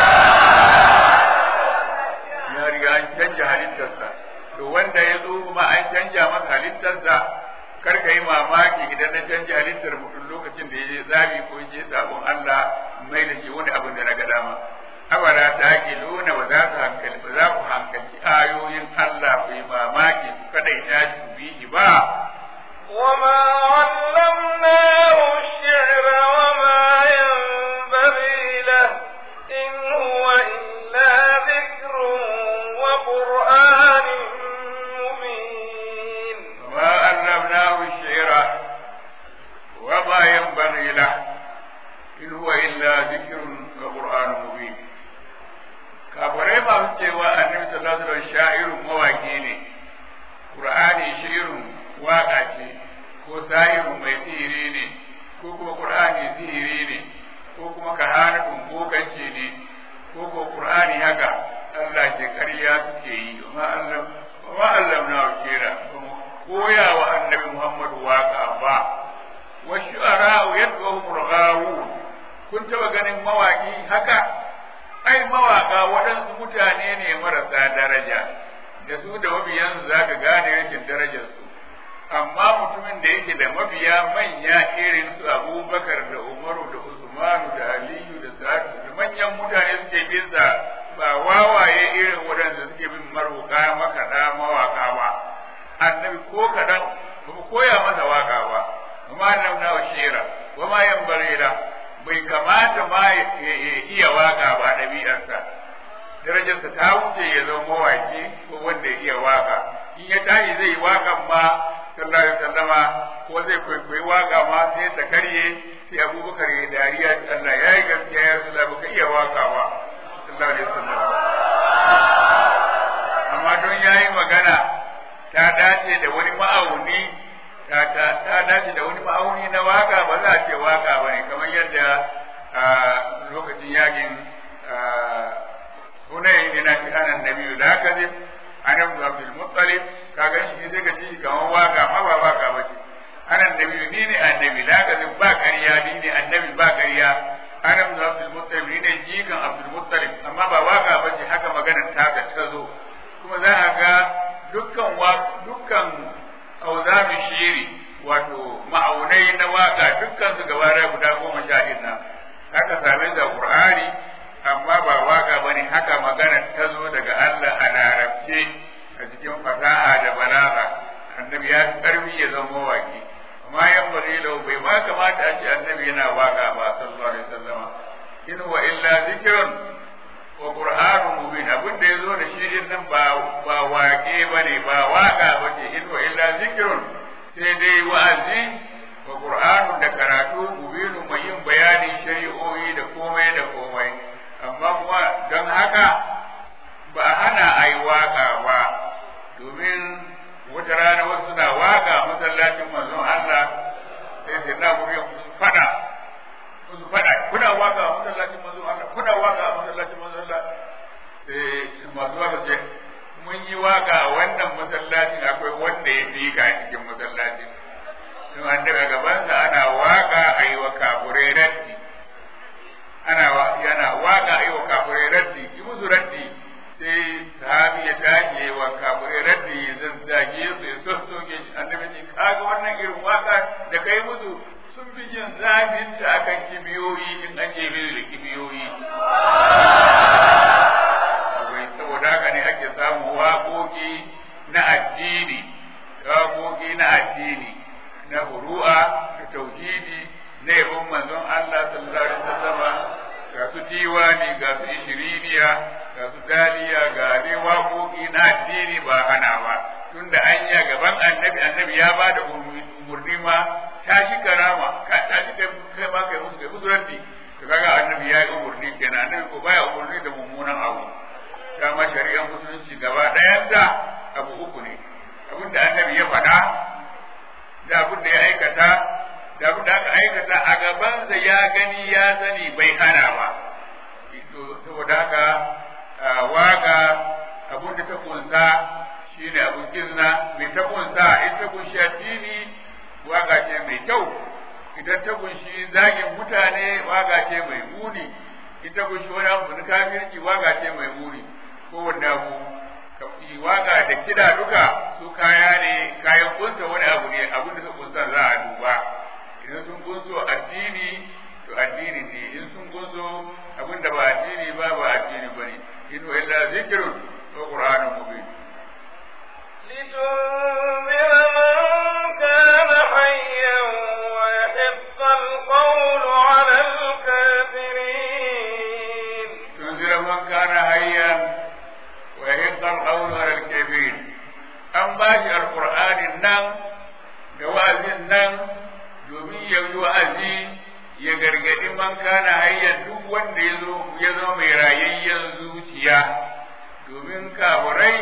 Speaker 3: ya riga an canja halittarsa to wanda ya zo ma an canja masa halittarsa kar ka yi mamaki idan na canja halittar mutum lokacin da ya je zabi ko ya je sabon Allah mai da shi wani abin da na ga dama abara ta ke nuna ba za ku hankali ba za ku hankali ayoyin Allah ku yi mamaki ku kadai ta ku bi shi ba
Speaker 1: وما علمناه الشعر وما ينبغي له إن هو إلا ذكر وقرآن مبين
Speaker 3: وما علمناه الشعر وما ينبغي له إن هو إلا ذكر وقرآن مبين kafirai masu cewa annabi sallallahu alaihi wasallam sha'irun mawaki ne qur'ani shi'irun waka ce ko sahirun mai sihiri ne ko kuma qur'ani sihiri ne ko kuma kahanatun bokanci ne ko ko qur'ani haka Allah ke ƙarya suke yi amma Allah wa Allah na kira koya wa annabi Muhammadu waka ba wa shu'ara yad'uhum al-ghawun kun taba ganin mawaki haka ai mawaka waɗansu mutane ne marasa daraja da su da mabiyansu za ka gane rashin darajarsu amma mutumin da yake da mabiya manya irin su abubakar da umaru da usmanu da aliyu da sa'adu da manyan mutane suke bin sa ba wawaye irin waɗanda suke bin maroka makaɗa mawaka ba annabi ko kaɗan ba mu koya masa waka ba amma nan na shira wa ma yan barira bai kamata ma ya iya waka ba ɗabi'arsa darajarsa ta wuce ya zama mawaki ko wanda ya iya waka in ya tashi zai yi wakan ma sallallahu alaihi wasallama ko zai kwaikwayi waka ma sai ta karye sai abubakar ya dariya Allah ya yi gaskiya ya rasu baka iya waka ba sallallahu alaihi wasallam amma don ya yi magana ta dace da wani ma'auni ta dace da wani ma'auni na waka ba za a ce waka ba ne kamar yadda lokacin yakin hunayi ne na fi'anan nabi da haka zai anan da abdul muttalib ka gan shi sai ka ci kamar waka ma ba waka ba ce anan nabi ni ne annabi da haka zai ba ƙarya ni ne annabi ba ƙarya dukkan wa dukkan auzami shiri wato ma'aunai na waka dukkan su gaba da guda goma sha ɗin nan haka same da qur'ani amma ba waka bane haka magana ta zo daga Allah a larabce a cikin fasaha da balaga annabi ya karfi ya zama waki amma yan barilau bai ma kamata a ce annabi yana waka ba sallallahu alaihi wasallam in wa illa zikrun wa qur'anun mubin abin da yazo da shi din nan ba ba waƙe bane ba waka bace in wa illa zikrun sai dai wa'azi wa qur'anun da karatu mubinu mai yin bayanin shari'o'i da komai da komai amma kuma don haka ba hana a yi waka ba domin wata rana wasu suna waka masallacin manzon Allah sai sai na guri su fada su fada kuna waka masallacin manzon Allah kuna waka masallacin manzon Allah sai masu waka ce mun yi waka a wannan masallacin akwai wanda ya fi ka cikin masallacin don an daga gabansa ana waka a yi wa kafurai raddi ana yana waka a yi wa kafurai raddi yi musu raddi sai sahabi ya tashi wa kafirai raddi ya zazzage su ya sassoke shi annabi ce kaga wannan irin waka da kai musu sun fi jin zafin ta akan kibiyoyi in an je da kibiyoyi saboda haka ne ake samun waƙoƙi na addini waƙoƙi na addini na furu'a da tauhidi na yabon manzon Allah sallallahu alaihi wasallam ga su diwani ga su ishiriniya ga su daliya ga dai waƙoƙi na addini ba hana ba tunda an yi gaban annabi annabi ya ba da umurni ma ta shi karama ka ta shi kai kai ma kai musu kai musu raddi to kaga annabi ya yi umurni kenan annabi ko baya umurni da mummunan abu dama shari'ar musulunci gaba ɗayan da abu uku ne abin da annabi ya faɗa da abin da ya aikata da abin da aka aikata a gabansa ya gani ya sani bai hana ba saboda haka waka abin da ta kunsa shine abin kizna mai ta kunsa in ta kunshi addini waka ce mai kyau idan ta kunshi zagin mutane waka ce mai muni in ta kunshi wani abu na kafirci waka ce mai muni kowanne abu waka da kida duka su kaya ne kayan kunsa wani abu ne abin da ta kunsa za a duba idan sun kunso addini to addini ne in sun kunso abin da ba addini ba ba addini ba ne in wa illa zikrun wa qur'anun mubin
Speaker 1: لتنذر من كان حيا ويحق القول على الكافرين
Speaker 3: تنذر من كان حيا ويحق القول على الكافرين an ba shi alƙur'anin nan da wa'azin nan domin ya yi wa'azi ya gargadi man kana hayyan duk wanda ya zo ya zama mai rayayyen zuciya domin kafurai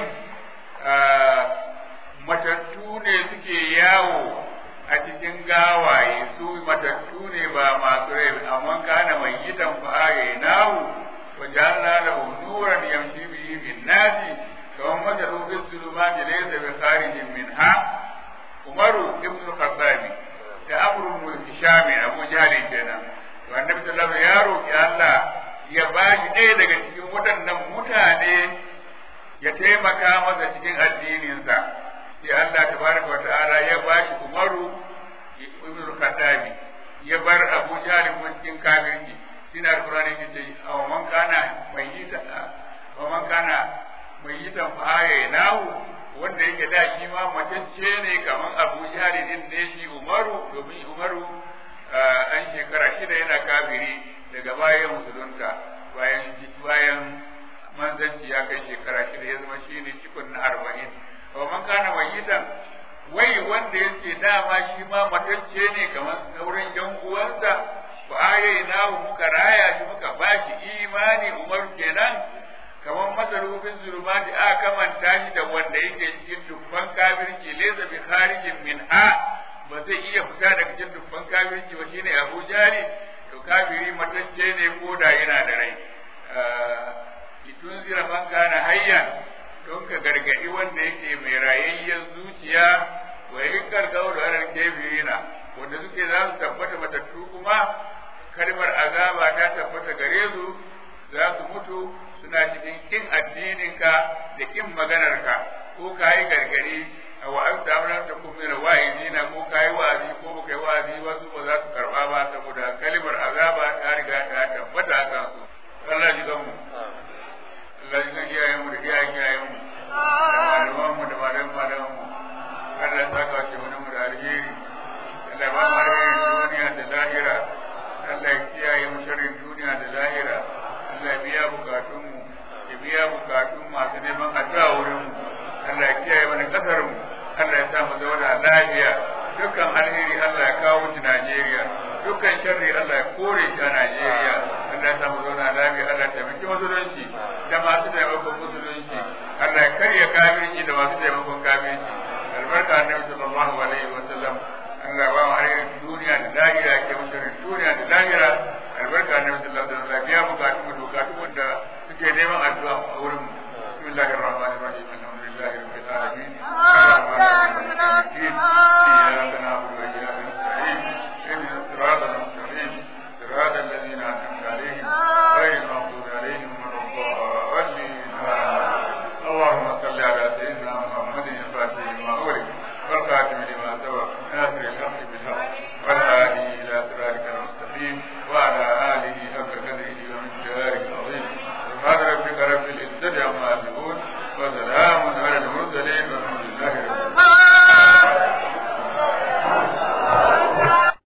Speaker 3: matattu ne suke yawo a cikin gawaye su matattu ne ba masu rai amma kana mai gidan fa'aye nahu wa ja'alna lahu nuran yamshi bihi bin nasi kawai masalu fi zulumati laysa bi kharijin minha umaru ibn khattabi da amru ibn hisham abu jahl kenan to annabi sallallahu alaihi ya roki Allah ya ba shi ɗaya daga cikin waɗannan mutane ya taimaka masa cikin addininsa sai Allah tabaraka wa ta'ala ya ba shi umaru ibn khattabi ya bar abu jahl kuma cikin kafirci shine alqur'ani ke ce aw man kana mayyita aw man kana mayyitan fa nahu wanda yake da shi ma matacce ne kamar abu jari din ne shi umaru domin umaru an shekara shida yana kafiri daga bayan musulunta bayan bayan manzanci ya kai shekara shida ya zama shi ne cikon na arba'in wa man kana mayyitan wai wanda yake dama shi ma matacce ne kamar sauran yan uwansa fa nahu muka raya shi muka bashi imani umaru kenan kamar masarufin zulumati a kamanta shi da wanda yake cikin dubban kafirci laysa bi kharijin min ha ba zai iya fita daga cikin dubban kafirci ba shine Abu Jari to kafiri matacce ne ko da yana da rai itun zira man kana hayyan don ka gargadi wanda yake mai rayayyen zuciya wa yankar gauru alal kafirina wanda suke za su tabbata matattu kuma kalmar azaba ta tabbata gare su za su mutu suna cikin kin addininka da kin maganarka ko ka yi gargari Allah ya biya bukatun mu ya biya bukatun masu neman addu'a wurin mu Allah ya kiyaye mana kasar mu Allah ya sa mu zauna lafiya dukkan alheri Allah ya kawo shi Najeriya dukkan sharri Allah ya kore shi a Najeriya Allah ya sa mu zauna lafiya Allah ya taimaki musulunci da masu taimakon musulunci Allah ya karya kafirci da masu taimakon kafirci albarka annabi sallallahu alaihi wa sallam Allah ba mu alherin duniya da lahira ke musulun duniya da lahira albarka annabi sallallahu alaihi wa sallam biya bukatun mu bukatun wanda suke neman addu'a a wurin mu